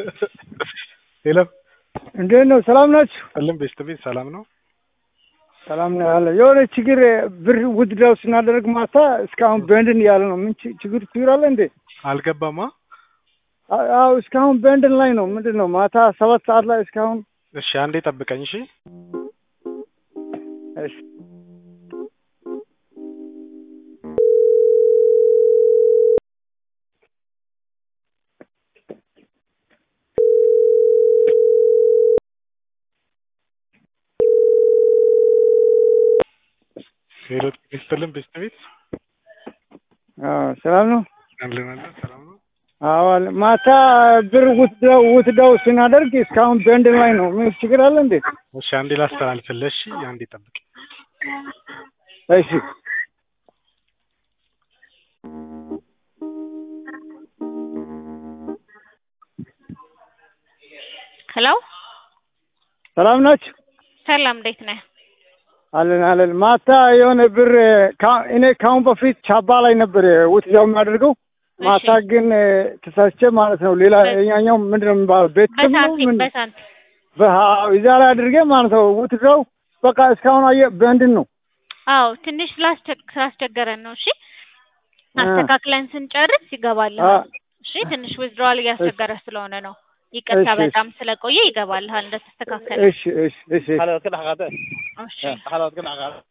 ሄሎ እንዴት ነው? ሰላም ናችሁ? እልም ቤተሰቤት ሰላም ነው? ሰላም ነው ያለ። የሆነ ችግር ብር ውድዳው ስናደርግ ማታ እስካሁን በንድን እያለ ነው። ምን ች- ችግር ችግር አለ እንዴ? አልገባማ። አ- አዎ እስካሁን በንድን ላይ ነው። ምንድን ነው ማታ ሰባት ሰዓት ላይ እስካሁን እሺ አንዴ ጠብቀኝ። እሺ እሺ ሄሎ ስትልም ቤተሰቤት አዎ ሰላም ነው። አለን አለን ሰላም ነው። አዎ አለ። ማታ ብር ውትደው ውትደው ስናደርግ እስካሁን በንድን ላይ ነው። ምን ችግር አለ እንዴ? እሺ አንዴ ላስተላልፍልህ። እሺ አንዴ ጠብቅ። እሺ ሄሎ ሰላም ናችሁ? ሰላም፣ እንዴት ነህ? አለን አለን። ማታ የሆነ ብር ካ- እኔ ካሁን በፊት ቻባ ላይ ነበር ውትደው የሚያደርገው ማታ እሺ። ግን ተሳስቼ ማለት ነው። ሌላ የኛኛው ምንድን ነው የሚባለው ቤት ስም ነው በሳንቲም ምን በሳንቲም በ- እዛ ላይ አድርጌ ማለት ነው ውትድረው በቃ እስካሁን አየ በእንድን ነው አዎ፣ ትንሽ ስላስቸግ- ስላስቸገረን ነው። እሺ፣ አስተካክለን ስንጨርስ ይገባልሃል። አ- እሺ፣ ትንሽ ዊዝድሮዋል እያስቸገረ ስለሆነ ነው። ይቅርታ፣ እሺ፣ እሺ። በጣም ስለቆየ ይገባልሃል እንደተስተካከለ። እሺ እሺ እሺ حلوة كده حقاتين እሺ حلوة كده حقاتين